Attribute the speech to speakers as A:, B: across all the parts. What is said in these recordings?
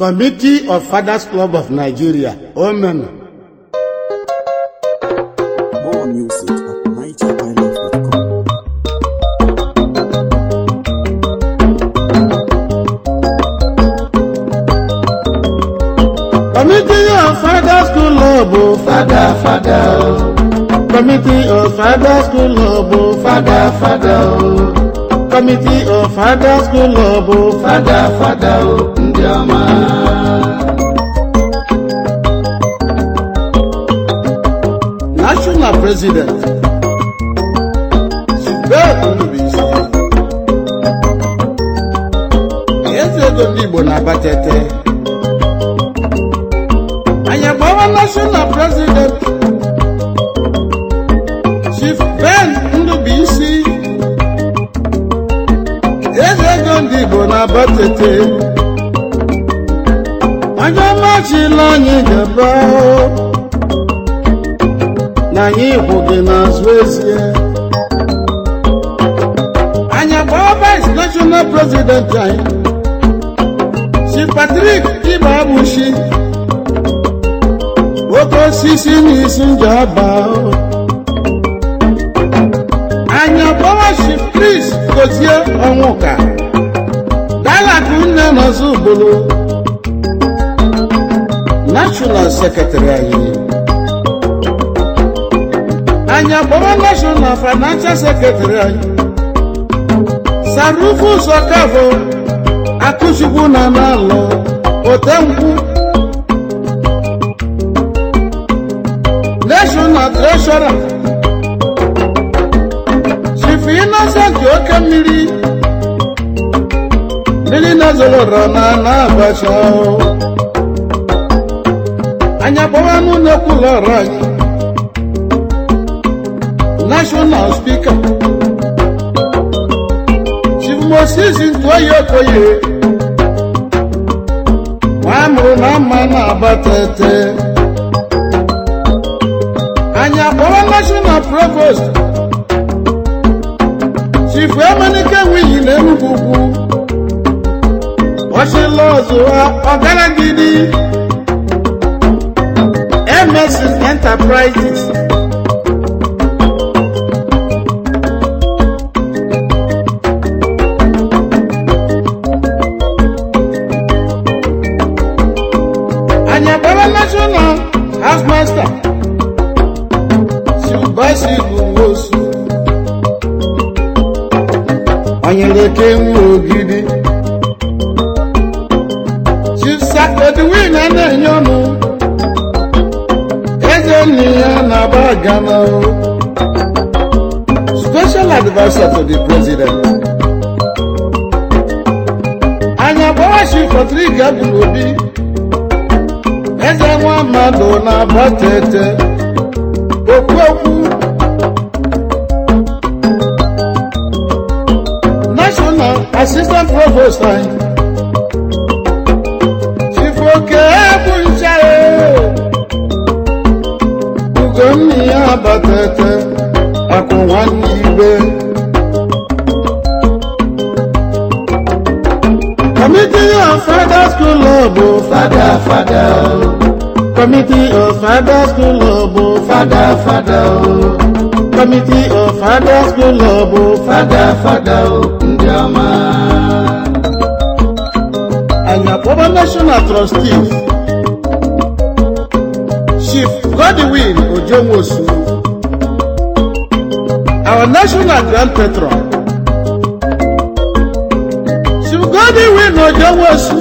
A: Committee of Fathers Club of Nigeria, Omen.
B: More music at nigerhighlife.com.
A: Committee of Fathers Club of Father Father. oh. Committee of Fathers Club of Father Father. oh. Committee of Fathers Club of Father Father. oh, Ndị ọma. National President. Sibeth Ndubuisi. Eze ego ndị Igbo na-abatete. anyị agbawa national president chief ben ndubuisi eze ego ndị igbo na-abatete onye ọma chila anyị gaba na anyị hụ gị n'azụ ezie anyị agbawa vice national president anyị chief patrick ibe abụchi oke osisi n'isi njaba anya bọwashi kris gozie ọnwụka dalakụ nne nọzọ ugboro national secretary anyị anya bọwa national financial secretary anyị sarufus ọkafọ akụchukwu na n'alọ otenkwụ national treasurer chief innocent oke mmiri mmiri nazorora na na abacha anya gbawanụ n'ekwula ọrụ anyị national speaker chief moses ntụoyi okoye nwa amụrụ na mma na-abatete anyị akpọrọ national provost chief emenike nwiyi na enugwu ugwu ọchịla ọzọ ọgaragidi emesis enterprises anyị akpọrọ national house master Chibasi bụ nwosu onyeleke nwe ogidi Chisakodwin a na-enye ọnụ eze nne ya na-aba gana o special advisor to the president anya gbawashi Patrick abụrụ obi eze nwa mmadụ na-aba tete okwu okwu national assistant provost anyị chifoke bụ ncha ugonna ya batete akụ nwanne ibe committee of fathers school bụ fada fada Committee of Fathers School of Father Father oh. Committee of Fathers School of Father Father oh. Ndị ọma. Anyị akpọba National Trustees Chief Godwin Ojonwosu Our National Grand Patron Chief Godwin Ojonwosu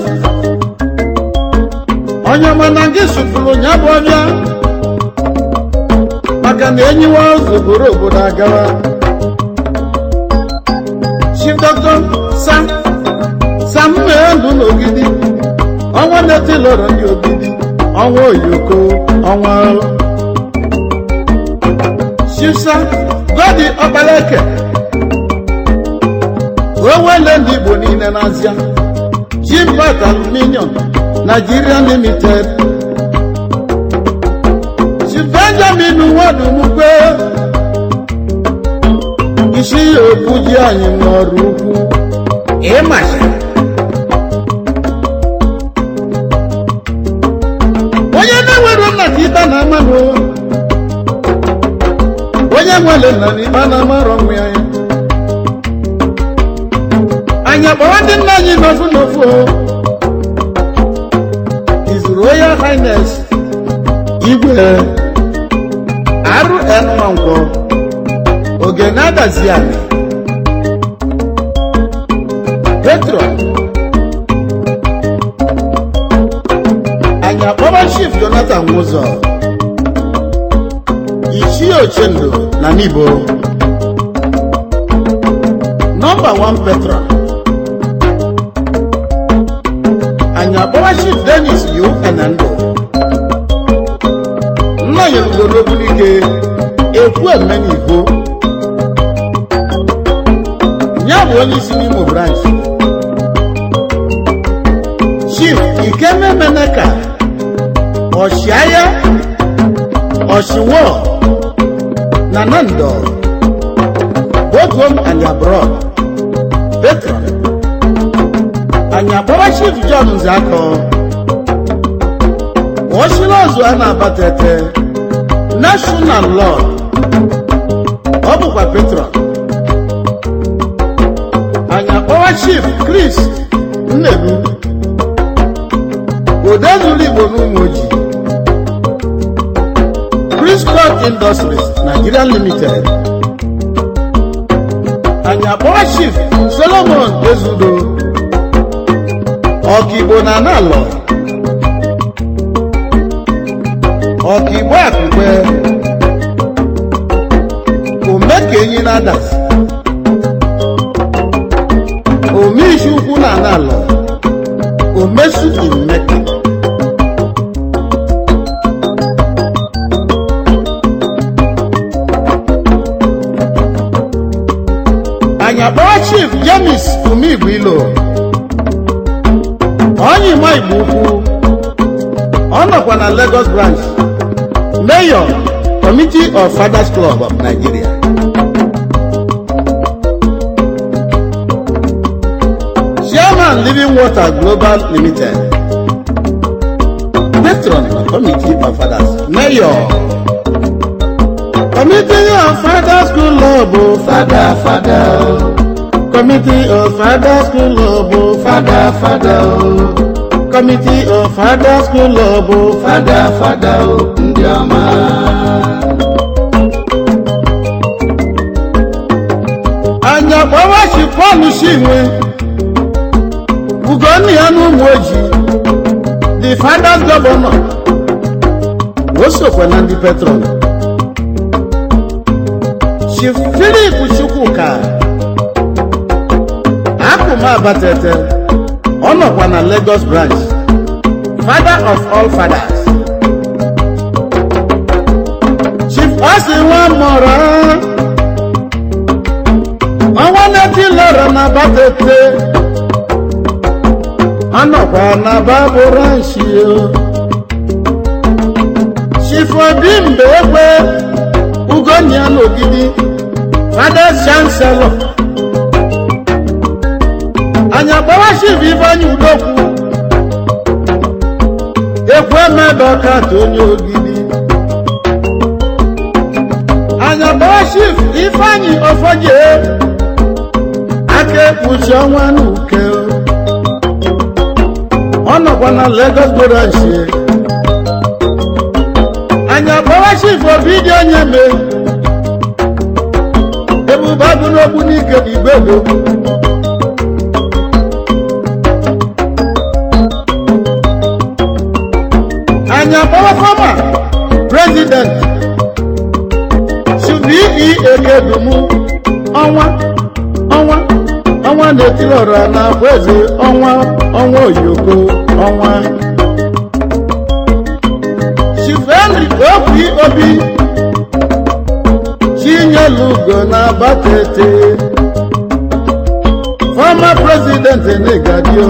A: onye mana gị sụpụrụ ya bụ ọbịa maka na enyiwa ụzọ buru obodo agawa chief dr sam sam ndụ n'ogidi ọnwa na-eti lọrọ ndị ogidi ọnwa oyoko ọnwa chief sam godi ọkpaleke owele ndị igbo niile n'azịa jimbat aluminium Nigeria Limited. Chief Benjamin Nwadumukwe. Isi okwu ji anyị n'ọrụ ukwu. Ịmasha. na mmanụ onye nwere nna na ikpe na amarọ nwa ya anyị akpọrọ ndị nna anyị n'ofu n'ofu o. His Royal Highness igwe RN Nwankwọ oge na-adazi anyị Petron anyị akpọba Chief Jonathan Nwụzọ Ichie Ochendo na Nibo nọmba 1 Petron anyị akpọba Chief Dennis Yu Enendo nna ya ugolo n'ike ekwu eme n'igbo ya bụ onye isi n'Imo branch Chief Ikememeneka ọchịagha ọchịwọ na Nando both home and abroad patron anyị akpọba Chief John Nzakọ ọchịla ọzọ a na-abatete national lord ọ bụkwa patron anyị akpọwa Chief Chris Nnedu odezuru Igbo n'ụmụ ojii Chris Scott Industries Nigeria Limited anyị akpọwa Chief Solomon Ezudo ọkaigbo na analọ ọkaigbo akụkwe omekenyi na adas omeisi ukwu na analọ omesu imeka anyị akpọwa Chief James Umigwilo onye ima igbo ukwu ọ nọkwa na Lagos branch mayor committee of fathers club of nigeria chairman living water global limited patron of committee of fathers mayor committee of fathers club o fada fada o. Committee of Father School of oh, Father Father oh. Committee of Father School of oh, Father Father oh, ndị ọma. Anyị akpọwa chi Pọl Chinwe Ugonna ya n'ụmụ ojii the fathers governor o sokwa na ndị patron Chief Philip Chukwuka akụma abatete ọ nọkwa na Lagos branch father of all fathers chief osi nwa mụrụ ọnwa na-eti lọrọ na abatete ọ nọkwa na babụ ranchi chief obi mgbe egbe ugonia n'ogidi father chancellor anyị akpọwa chief ifeanyi udokwu ekwu emebe ọkata onye ogidi anyị akpọwa chief ifeanyi ofoje aka ekpuchi ọnwa n'uke ọ nọkwa na Lagos goranchi anyị akpọwa chief obi dị onye me ebube agụ n'okwu n'ike igbe gbogbo anyị akpọwa fọma prezident subi ekedumu ọnwa ọnwa ọnwa na-etiri ọra na afọ eze ọnwa ọnwa oyoko ọnwa chifenri okwi obi chinyelugo na abatete fọma prezident negadio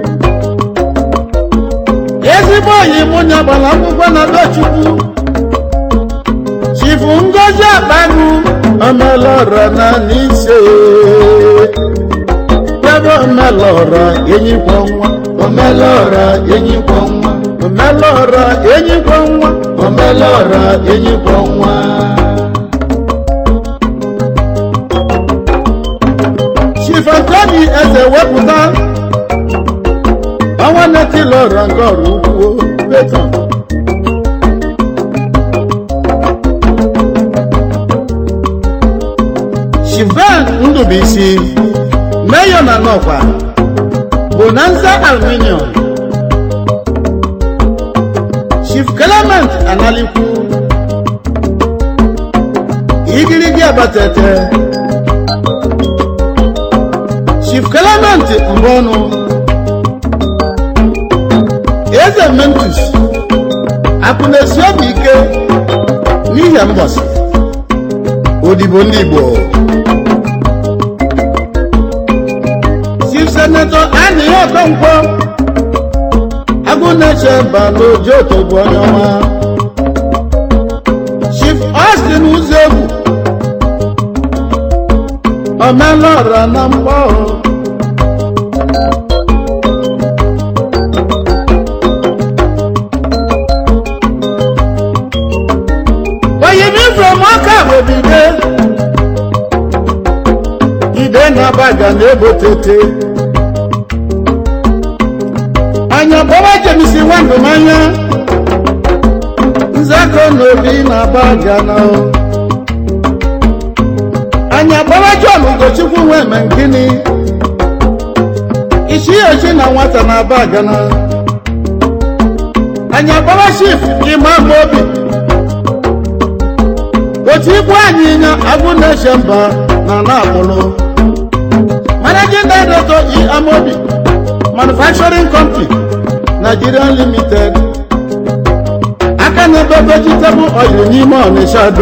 A: ezigbo oyi mụ nyagbara akwụkwọ na dochukwu chifu ngozi akpagụ omelọra na n'ise ebe omelọra enyikwa nwa omelọra enyikwa nwa omelọra enyikwa nwa omelọra enyikwa nwa chifantoni eze wepụta ọnwa netilọra nke ọrụ ukwuo beton shivan ndụbụisi meyo na nọkwa bonanza aluminium chief clement analikwu igirigi abatete chief clement mbọnụ eze mentus akụnesi obi ike n'ihe mbọsị odibo ndị igbo chief senator anihe ọkọnkwọ agụneche baloji otogbu onye ọma chief austin uzegwu omelọra na mgbọ oyimi from ọka bobide ide na-abaga na-ebotete anya bọwa jemisi nwandụmanya nzakọ n'obi na-aba gana anya bọwa john ugochukwu nwe eme nkini isi ochi na nwata na-aba gana anya bọwa shif imam obi otu ibu anyị nya agụ na-eche mba na na-akpụlụ managing director e amobi manufacturing company Nigerian limited aka na-ebe vegetable oil n'ime ọnịsha do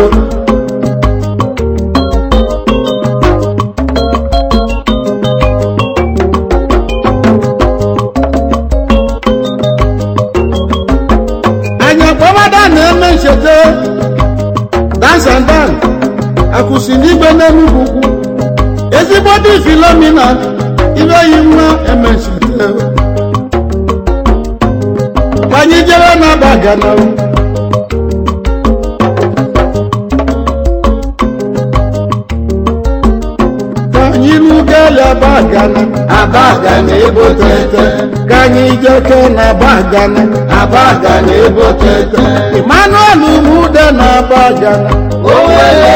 A: anya kpọmada na-eme ncheta dance and dan akwụsị n'igwe n'enugwu ukwu ezigbo dị filomina ibe yi nwa eme ncheta ka anyị jere n'aba gana ka anyị rugala aba gana aba gana ebotete ka anyị jeke n'aba gana aba gana ebotete emmanuel umude na aba gana owele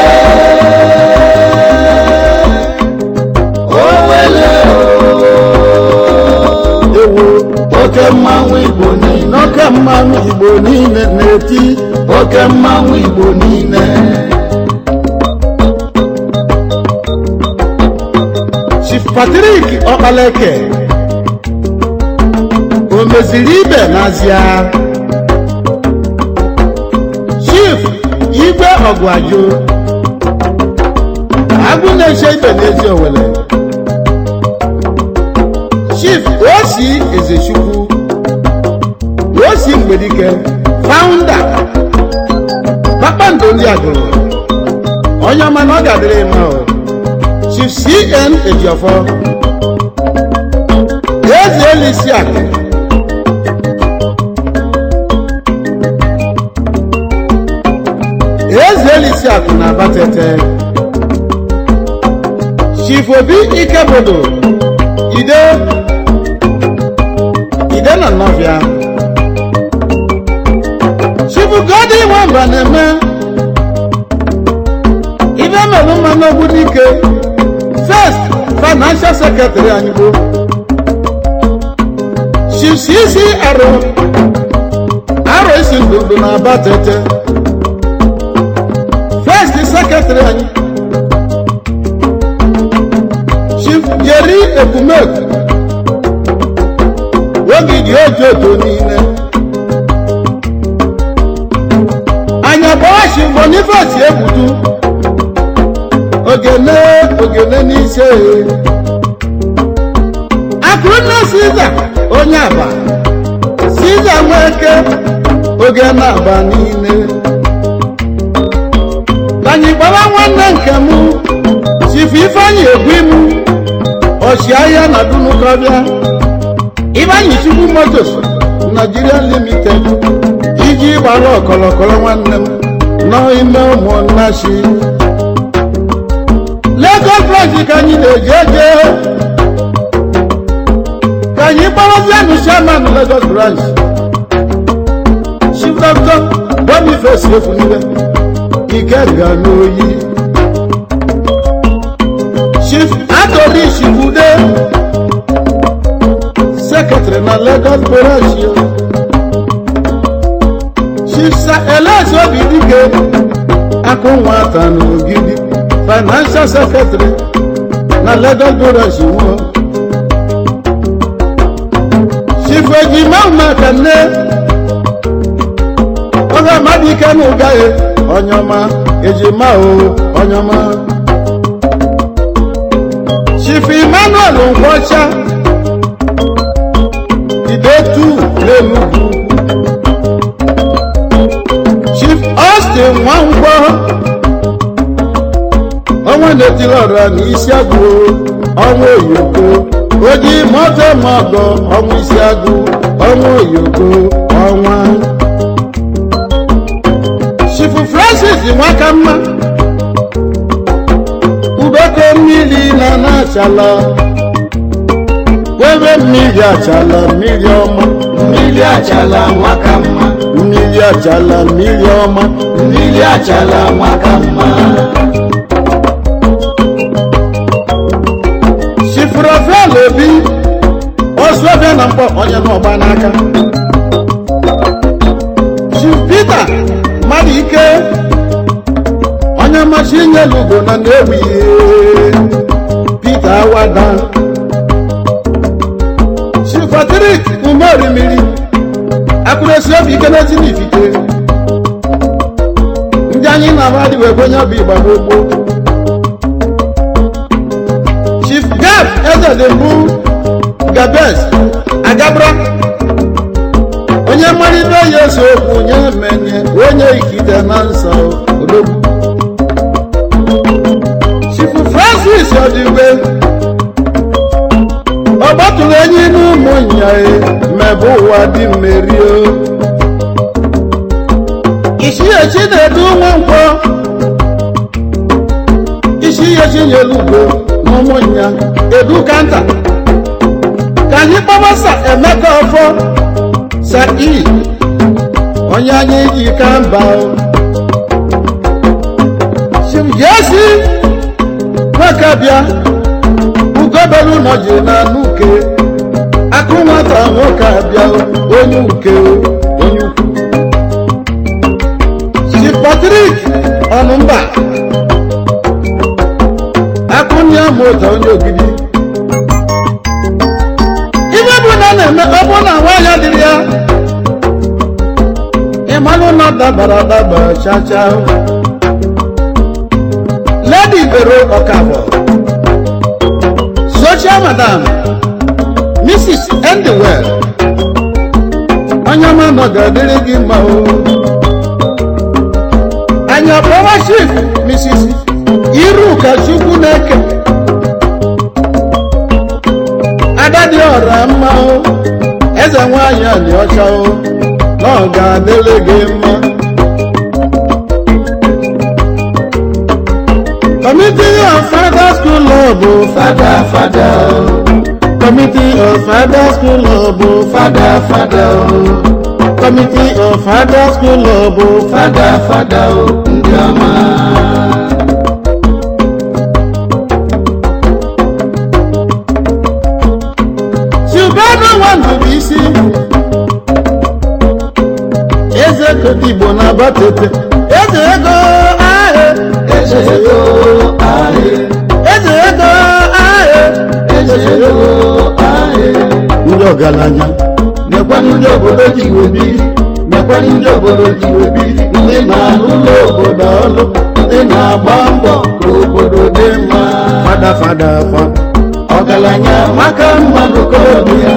A: owele ewo oke mmanwụ igbo niile oke mmanwụ igbo niile na-eti oke mmanwụ igbo niile chief patrik ọkpaleke o meziri ibe n'azịa chief igwe ọgwajo agụ na-eche ibe n'ezi owele chief osi ezechukwu osi mgbedike founder kpakpando ndị agụrụ onye ọma na ọ ga-adịrị mma o chief cn ejiofọ eze elisi akụ eze elisi akụ na abatete chief obi ikebodo ide ide na nnọbịa chibugodi nwamba na-eme ibe mere mma n'ogbu dike first financial secretary anyị bụ chicc arụ arụ isi ndụndụ na aba tete first secretary anyị chief jerry ebumeku ogidi oji oto niile anya bọwachi bonifasi egbudu ogene ogene n'ise akụnne siza onye aba siza nweke ogene aba niile anyị gbara nwanne nke m chifu ifeanyị egwu imu ọchịagha na dunukọbịa Ibanyi Chukwu Motors Nigeria Limited iji gbara ọkọlọkọrọ nwanne m nọ ime ụmụnnachi Lagos branch ka anyị na-eje eje ka anyị gbarazianụ chairman Lagos branch chief doctor Boniface Efunile Ikenga n'oyi chief Anthony Chibude secretary na Lagos branch yo. chief Sir Elias Obidike akụ nwata n'ogidi financial secretary na Lagos branch nwo chief ejima umekanne oge mmadụ ike na ụgaghị onyọma ejima o onyọma chief emmanuel nkwọcha idetu n'enugwu chief austin nwankwọ ọnwa na-etiri ọra n'isi agụ ọnwa oyoko oji moto mọgọ ọnwa isi agụ ọnwa oyoko ọnwa chief francis nwakamma udoko mmiri na na-achala webe mmiri achala mmiri ọma
C: mmiri achala nwaka mma
A: mmiri achala mmiri ọma
C: mmiri achala nwaka mma
A: chief rafael obi ọsụọbịa na mkpọ onye n'ọgba n'aka chief peter mmadụ ike onye mmasị inyelu ugo na na-ewi peter awada chief patrik umeorimiri akụresi obi ike n'ezi n'ifite ndị anyị na-ama adịghị ekwe onye bụ igba gbogbo chief gab ezedembu gabes agabra onye mmalite ya ese okwu nye menye onye ikide na nsọ odogwu chief francis odigwe ọ gbatụrụ enyi n'ụmụ nyae mebe ụwa dị mmerio isi echi na-edu nwa nkwọ isi echi nyelu ugbo n'ụmụnya edu kanta ka anyị kpọbasa emeka ọfọ sa i onye anyị ji ka mba jesi nwoke bịa ugobelu nọji na nuke akụ nwata nwoke abịa onye uke onye ukwu si patrik ọnụmba akụnye mụta onye ogidi ibe bụ na na-eme ọ bụ na nwaanyị dịrị ya ịmalụ na ọ dabara adaba chacha ledi bero ọkafọ social madam mrs endewell onye ọma nọ ga-adịrị gị mma o anyị ọkpọwa chief mrs iruka chukwu na-eke ada dị ọra mma o eze nwanyị a dị ọcha o na ọ ga-adịrị gị mma Committee of Father School Love bụ
C: fada fada o
A: Committee of Father School Love bụ
C: fada fada o
A: Committee of Father School Love bụ
C: fada fada o ndị ọma
A: Silvano Nwandubuisi Eze Kodigbo na Abatete Eze ego ahụ
C: eze ego ahị
A: Eze ego ahụ
C: eze ego ahị
A: Ndị ọgaranya
C: mekwanụ ndị obodo ji iwe biri mekwanụ ndị obodo ji iwe biri ndị na-alụ ụlọ obodo ọlụ ndị na-agba mbọ ka obodo dị mma
A: fada fada fa
C: ọgaranya maka mmadụ korobịa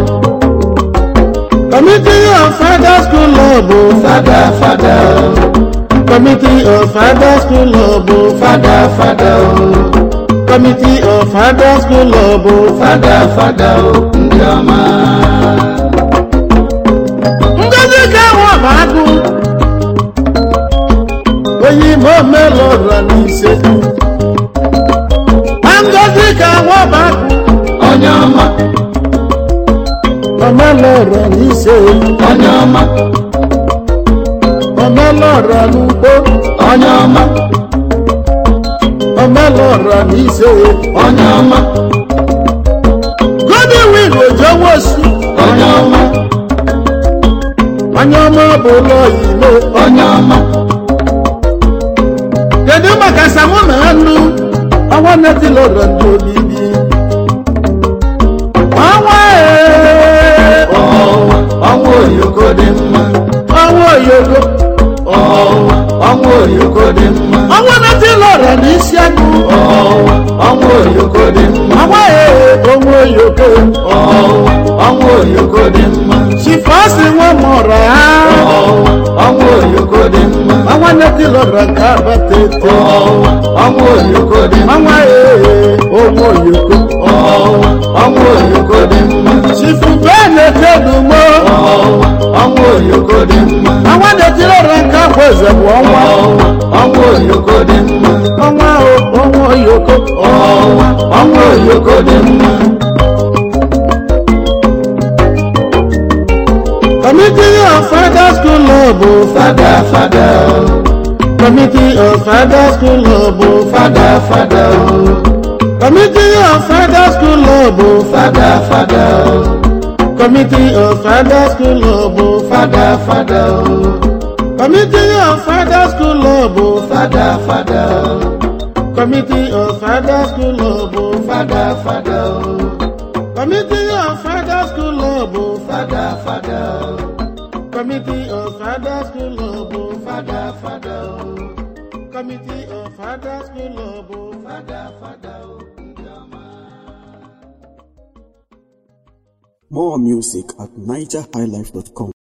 A: Committee of Father School Love bụ
C: fada fada
A: Committee of Father School Love bụ
C: fada fada o
A: Committee of Father School Love bụ
C: fada fada o ndị ọma
A: Ngozi ka nwa bụ agụ onye ime omelọra n'ise na ngozi ka nwa bụ agụ
C: onye ọma
A: omelọra n'ise
C: onye ọma
A: omelọra n'ugbo
C: onye ọma
A: omelọra n'ise
C: onye ọma
A: godwin ojowosu
C: onye ọma
A: onye ọma bụ ụlọ ime
C: onye ọma
A: kedu maka samu na anụ ọnwa netilọrọ ndị obibi ọnwa ee,
C: ọnwa ọnwa oyoko dị mma
A: ọnwa oyogo
C: ọnwa ọnwa oyoko dị mma
A: ọnwa netilọrọ n'isi agụ
C: ọnwa ọnwa oyoko dị mma
A: ọnwa ee, ọnwa oyogo
C: ọnwa ọnwa oyoko dị mma
A: chifasi nwa mụrụ ha
C: ọnwa ọnwa oyoko dị mma
A: ọnwa netilọrọ nke abata eto
C: ọnwa ọnwa oyoko dị mma
A: ọnwa ee, ọnwa oyogo
C: ọnwa ọnwa oyoko dị mma
A: chifu bee na-etedumo
C: ọnwa ọnwa oyoko dị mma
A: ọnwa netilọrọ nke abụ eze bụ ọnwa
C: ọnwa ọnwa oyoko dị mma
A: ọnwa o, ọnwa oyoko
C: ọnwa ọnwa oyoko dị mma
A: Committee of Father School Love, oh,
C: fada fada o
A: Committee of Father School Love, oh,
C: fada fada o
A: Committee of Father School Love, oh,
C: fada fada o
A: Committee of Father School Love, oh,
C: fada fada o
A: Committee of Father School Love, oh,
C: fada fada o
A: Committee of Father School Love, oh,
C: fada fada o
A: Committee of Father School Love, oh,
C: fada fada o
A: Committee of Father School Love, oh,
C: fada fada o
A: Committee of Father School Love, oh,
C: fada fada o ndị ọma.
B: More music at nigerhighlife.com.